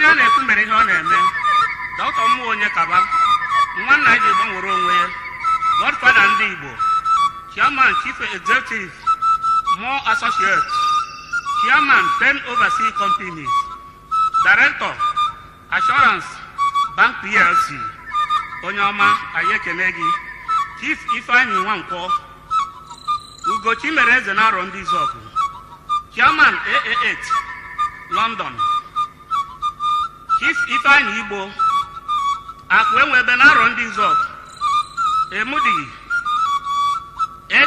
onye a na-ekwu mere ihe ọ na-eme dọkịta mmụọ onye kaba nwanna anyị ji gbanwere onwe ya godfada ndị igbo chairman chief executive more associates chairman ten overseas companies director assurance bank plc onye ọma anyị ekele gị chief ifeanyị nwankwọ ugochi mere eze na-arọ ndị izọgụ chairman aa8 london chief ifeanyị igbo akụ enwebe na-arọ ndị izọgụ emudi 8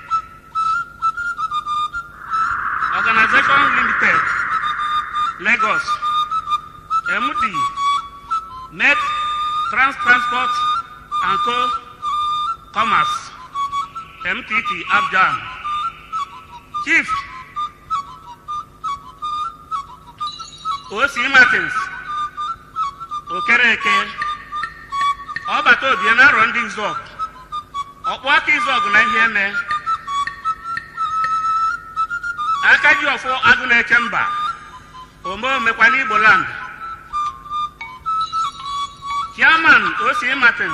organization limited lagos md met trans transport and co commerce mtt abjan chief osi martins okereke ọbata obie na arọ ndị izọg ọkpụ aka izọg na ihe eme aka ji ọfọ agụ na-eche mba ome omekwa n'igbo land chairman oc martins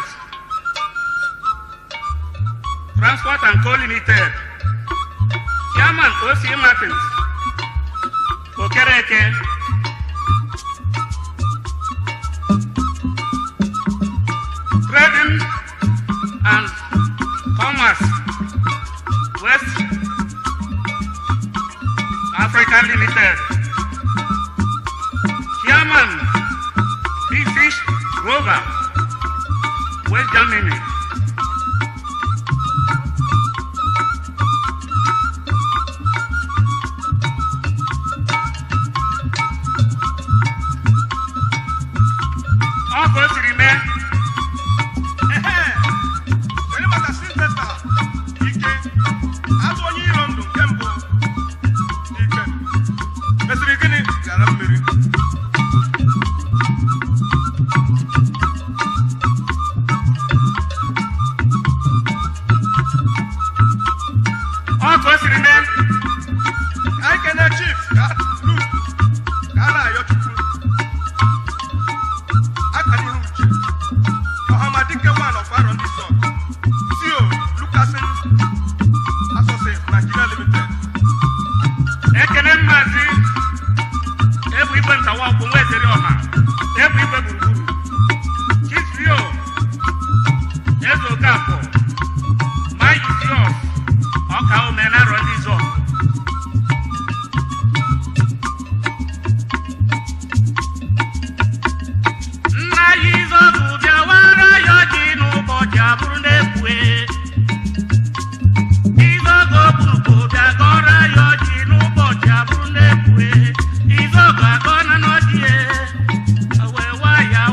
transport and co limited chairman oc martins okereke trading and commerce west africa limited chairman big fish rover west germany ọ ka o siri mee Kedu maka Sylvester Ike azụ onye iro ndụ nke mbụ Ike mesịrị gịnị gara mmiri ọ ka o siri mee anyị kene chief ka Luke ka a na-ayọ chukwu akara ihu uche ọhamadike wan of arọ ndị sọ CEO Lucasin Associates Nigeria Limited ekele mmazi ebu igwe ntawa ọkpụ nwa ezeri ọha ebu igwe gburugburu chifrio eze okafọ mike fios ọka ome na arọ ndị zọ nna ya izọgụ bịawara ya ọjị n'ụbọchị abụrụ na-ekwue Izogo bụrụkwa obi agọrọ ya ọjị n'ụbọchị abụrụ na-ekwue Izogo agọ na n'ọdịye wee wa ya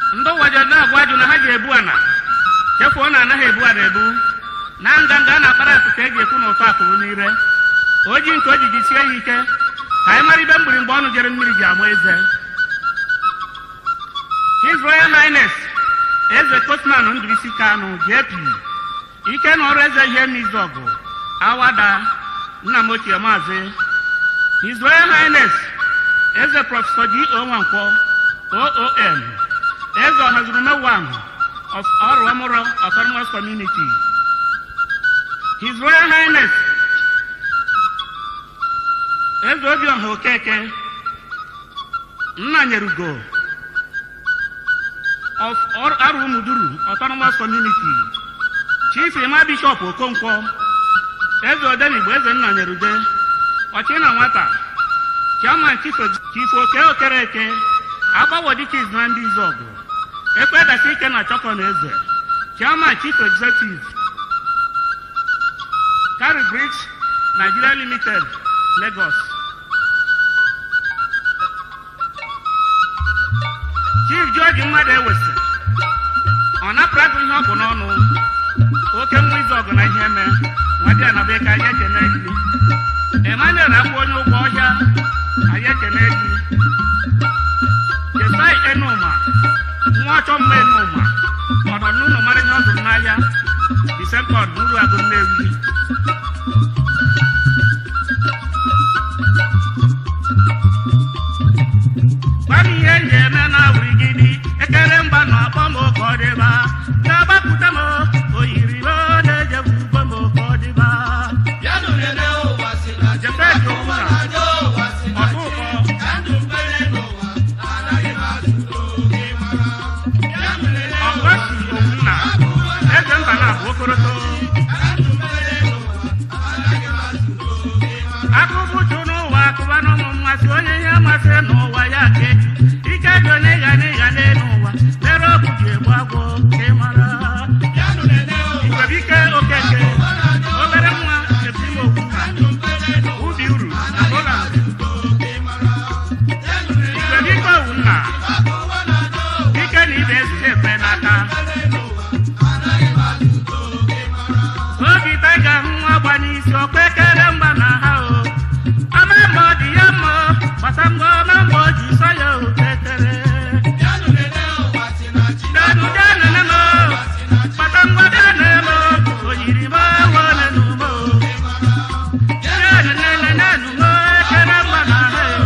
ndị ụwaja na-agwa ajụ na ha ga-ebu ana chefuo na anaghị ebu ana ebu na nganga a na-akpara akụ ka e ji ekwu na ụtọ akụrụ n'ire oji nke o ji jisie ya ike ka anyị mara ibe mgbiri mgbe ọnụ jere mmiri ji ama eze his royal highness eze kosman ndụisi kanụ jp ike na ọrụ eze ihe n'izu ọgụ awada nna m ochie maazị his royal highness eze prọfesọ g o nwankwọ oom eze ọhazurume one of ọrụamụrọ autonomous community his royal highness eze obiọha okeke nna nyerugo of arụmuduru autonomous community chief ima bishop okonkwo eze odenigbo eze nna nyerude ọchị na nwata chairman chief chief oke okereke agbawodikis na ndị izọgụ ekpedasi ike na chọkọ na eze chairman chief executive carry bricks nigeria limited lagos chief george mmadụ ewesi ọ napụrụ agụ ihe ọ bụ n'ọnụ oke nwa izu ọgụ na ihe eme nwadị anabeka anyị ekene gị emmanuel akpụ onye ụgwọ ọhịa anyị ekene gị jesai enuma nwa ọchọ mma enuma ọ nọ n'ụlọ mara ihe ọ zụrụ n'ahịa disempọd n'uru agụ nnewi gwa m ihe m ga-eme na wurigidi ekele mba na akpọ m oke ọdịba na-agbapụta m oyiri m na-ejebu ugbo m oke ọdịba jefedi okwuna ọdụ ụkọ ọgọsi okwuna eze mba na abụ okoroto akụbụchu n'ụwa akụba n'ụmụ mmasị onye ihe masị n'ụwa ya ka eju ike dị onye ịga n'ịga n'elu ụwa mere ọgwụ ji egbu agwọ ka ị mara igwebike okeke obere nwa ebimokwu ubi uru na Poland igwebike owu nna dike na ibe ezute ekwe n'aka obi taiga hụ nwa gba n'isi ọkwa ekere mgba na ha o ama mma ọ dị ya mma gbasa ngwa ọma mma o ji sọ ya o ekere danu danu ne mo gbasa ngwa danu ne mo o yiri mo wo nenu mo danu nene nenu mo ekere mgba na ha o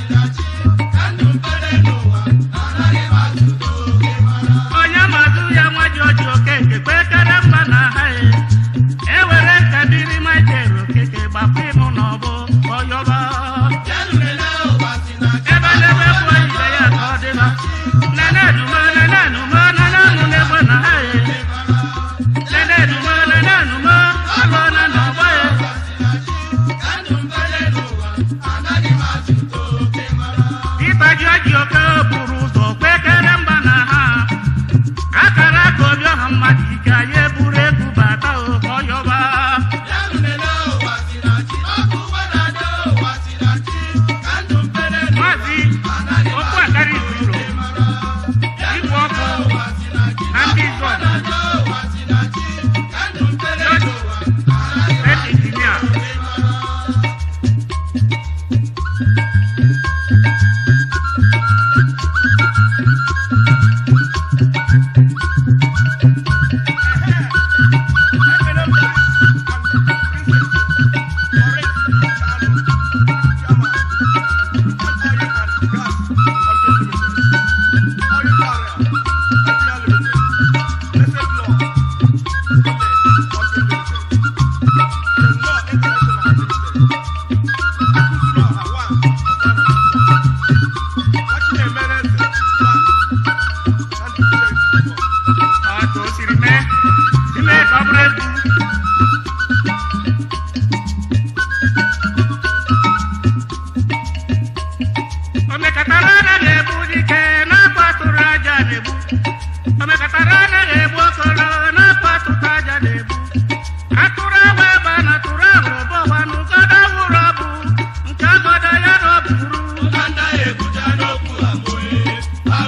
onye mazụ ya nwa ji oji okeke kwe ekere mgba na ha e ewere nkabiri michael okeke gbapụ ịmụ n'ọbụ ọyọba ebe n'ebe bụ ibe ya ka ọ dịba nenedumo nenenumo nenenu n'egbe na ha e nenedumo nenenumo alụọna n'ọgbọ ya ịbaji oji oke buru ụzọ kwe ekere mgba na ha akara aka obi ọha mmadụ ike anyị eburu egwu bata oke ọyọba maazị okwu akara iburo igwe ọkụ na ndị izọ ed injinia otu o siri mee ime ka ọ bụrụ egwu omekatara anaghị egbu dike na-akpọ atụrụ aja na-egbu omekatara anaghị egbu okoro na-akpọ atụta aja na-egbu atụrụ agba ebe a na atụrụ ahụrụ bọwa na ụgọdọ wụrụ ọbụ nke agọdọ ya na ọ bụrụ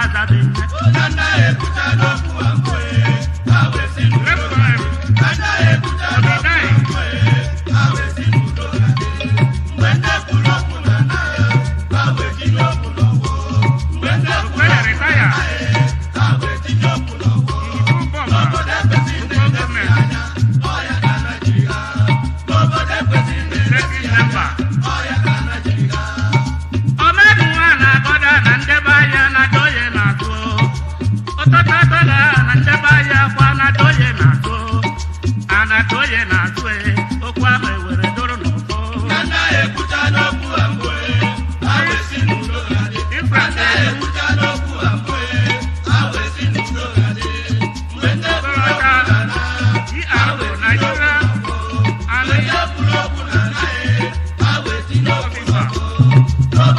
azabe Reverend Obidai Okwere retire Ibu Bọmba Local Government Executive Member Ọmọdụ nwa na-agọda na ndebe ahịa na-adọye n'azụ ụtụtụ atọla na ndebe ahịa kwa na-adọye n'azụ a na-adọye n'azụ e okwu ahụ ewere doro n'ụtọ Ifrate Okorocha GRO Nigeria Army Officer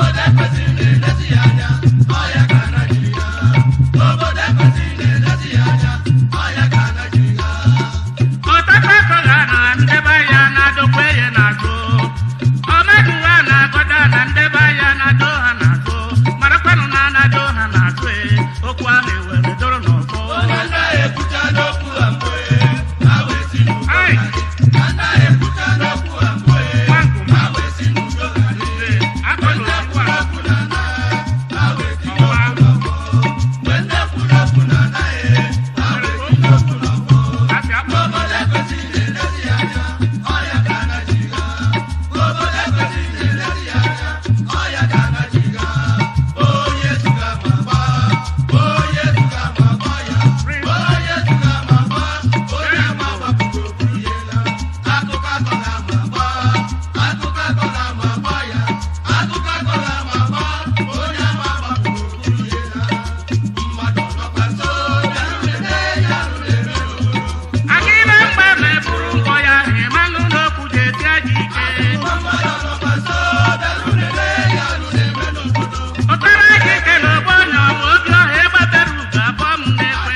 ọtakpakọga na ndebe ahịa na-adọkwa ya n'azụ ọmadụwa na-agọda na ndebe ahịa na-adọ ha n'azụ marakwanụ na anadọ ha n'azụ e okwu ahụ ewere doro n'ọzọ Ai! Nwanguma. Nze, akọlụ okwu a. Ọwa. Asị akpọ. Prince. Anyị na-mgba na-eburu mbọ ya ịmanụ n'okwu ji esi aja ike ụtara aja ike na ogbo ọnya ọma obi ọha ịgbabere ugo abụọ m na-ekwe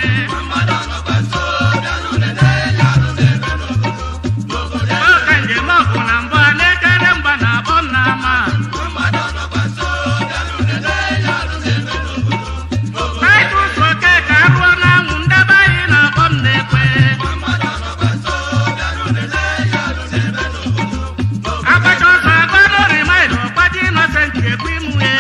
oge njem ọgụ na mbụ a na-ekere mgba na abọ m na-ama Titus Okeke arụọ n'anwụ ndebe anyị na abọ m na-ekwe agbacha ọsọ agba n'ori maịlụ ọgbaji Innocent ekwu imu ya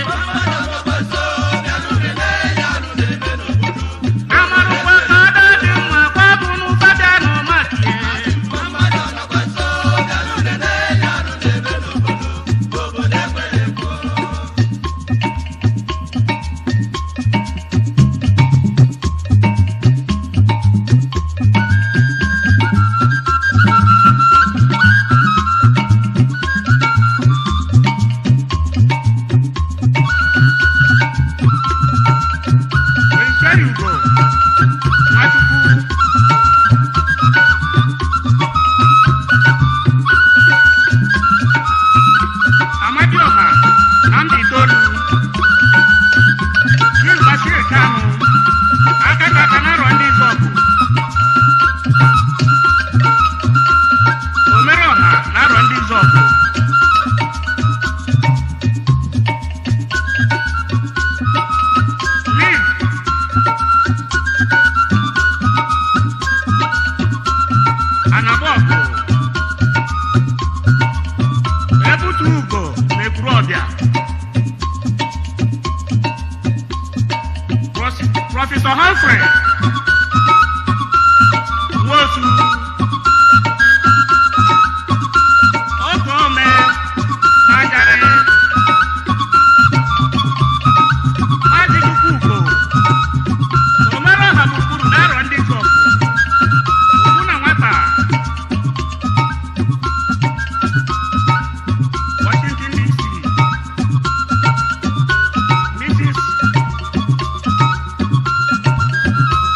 amarụkwa ka ọdọ dị mma kwa bụ n'ụzọ bịa n'ụmakie Prince Ugo Nwachukwu Amadioha Nnamdi Tolu Chief Bashir Kanu aka kaka na-arọ ndị Izọgụ Omereọha na-arọ ndị Izọgụ Liv Anabọgụ Ebutu Ugo na-ekwuru ọbịa Pros- Prọfesọ Humphrey Nwosu Ogome Najarị Maazị Chukwugo Omere ọha gburugburu na-arọ ndị Izọgụ Okwu na nwata Washington DC Mrs.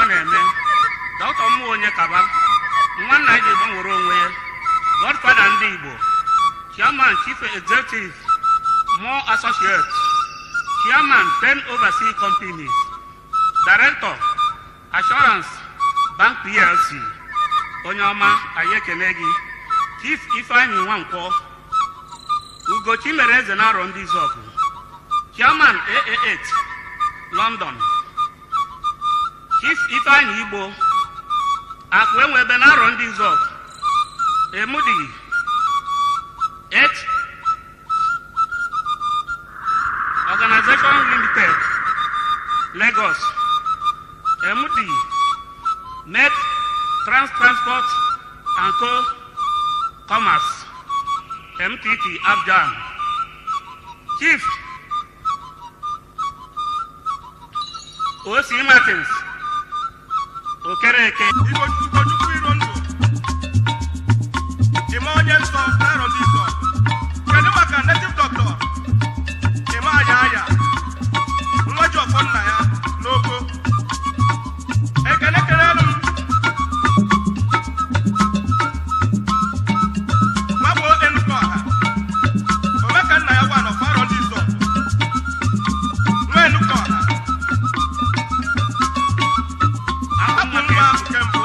na-eme dọkịta mmụọ onye kaba nwanna anyị ji gbanwere onwe ya godfada ndị igbo chairman chief executive more associates chairman ten overseas companies director assurance bank plc onye ọma anyị ekele gị chief ifeanyi nwankwọ ugochi mere eze na arọ ndị izọgụ chairman aa8 london chief ifeanyi igbo akụ enwebe na arọ ndị izọgụ emudi h organization limited lagos emudi net trans transport and co commerce mtt abjan chief oc martins okereke Igbo Ugochukwu iro ndụ Ime onye nsọ na-arọ ndị nsọ kedu maka native doctor Ime aya aya nwa ji ọfọ nna ya n'oko ekele kelelu m gbagbo Enugu ọha omeka nna ya gwa nọfọ arọ ndị nsọ nwa Enugu ọha ahapụ nwa nke mbụ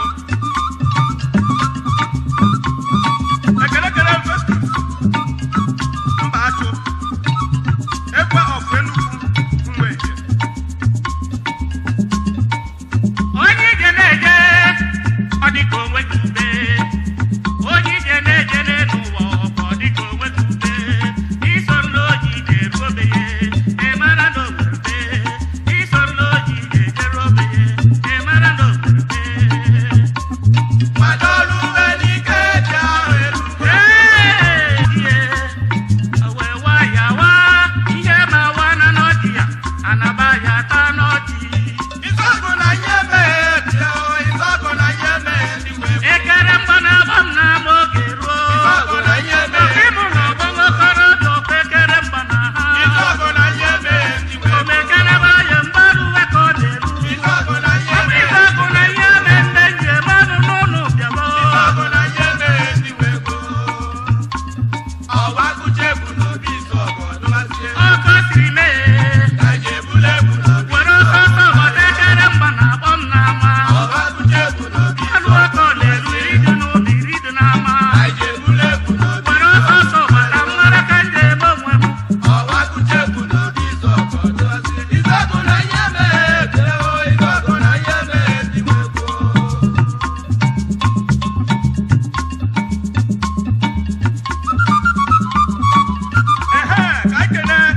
ekele kele Festus mba achụ ekwe ọfụ Enugu mgbeke onye ije na-eje ọ dịka onwe gị ube onye ije na-eje n'elu ụwa ọkọ ọ dịka onwe gị ube iso n'oji ije ruo be ya ị mara na onwere be iso n'oji ije jeruo be ya ị mara na onwere be Madolu Enike ji ahụ elu wee wa ya wa ihe ma wa na n'ọjị ya anaba ya ta n'ọjị Ịzọgụ na ihe mee dị o, ịzọgụ na ihe mee dị wee ekere mgba na-agba m n'ama oge ruo Ịzọgụ na ihe mee ịmụ na ọgbọghọ okorobịa okwe ekere mgba na ha Ịzọgụ na ihe mee dị wee omekelebe anya mgbaru uwe ka ọ na-eru Ịzọgụ na ihe mee ịzọgụ na ihe mee ndị njem ọnụ n'ụlọ bịamo Ịzọgụ na ihe mee dị wee gboo. Ọwa gụje bụ n'obi ịzọgụ ọdụmasị ọkọ siri mee ka ji ebule bụ n'obi were ọsọ ọsọ ghọta ekere mgba na-akpọ m n'ama Ọwa gụje bụ n'obi ọnụ ọkọ na-eru iri dị n'ụlọ iri dị n'ama ka ji ebule bụ n'obi were ọsọ ọsọ ghọta nwere ka m ga-eme onwe m Ọwa gụje bụ n'obi ịzọgụ ọdụmasị Ịzọgụ na ihe mee dị o, ịzọgụ na ihe mee dị wee gboo. Ehe, ka anyị kelee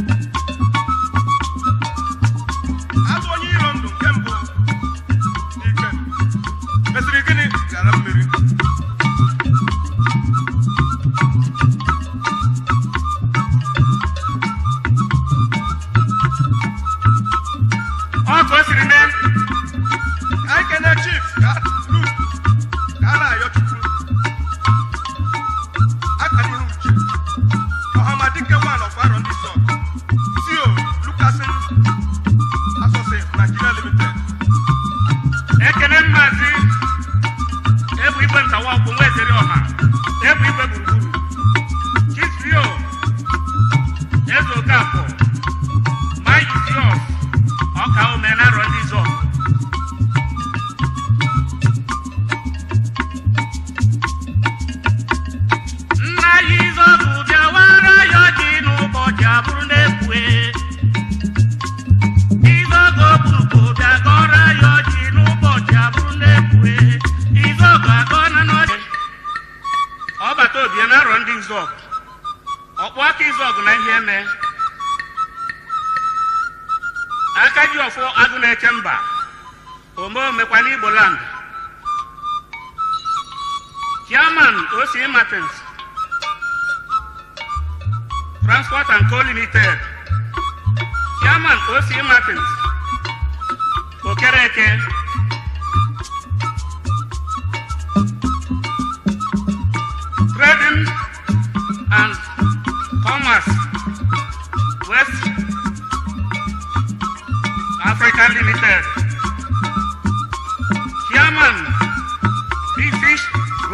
azụ onye iro ndụ nke mbụ ike mesịrị gịnị gara mmiri ọ ka o siri mee ka anyị kelee chief ka Luke ka a na-ayọ chukwu aka n'ihu uche ọhamadike wan of arọ ndị sọ CEO Lucasin Associates Nigeria Limited ekele mmazi ebu igwe ntawa ọkwụ nwa ezeri ọha ebu igwe gburugburu chisrio eze okafọ mayuzios ọka ome na arọ ndị zọ nna ya izọbụ bịawara ya ọjị n'ụbọchị abụrụ na-ekwue Izogo bụrụkwa bịa gọrọ ya ọjị n'ụbọchị abụrụ na-ekwue Izogo agọ na n'ọjị ọbata obi na arọ ndị Izọg ọkpụ aka Izọg na ihe eme aka ji ọfọ agụ na-eche mba ome omekwa n'Igbo land chairman oc martins transport and co limited chairman oc martins okereke trading and commerce west africa limited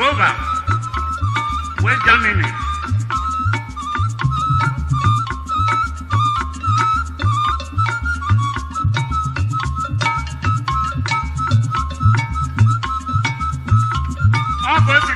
Hanover wee Germany ọ ka o si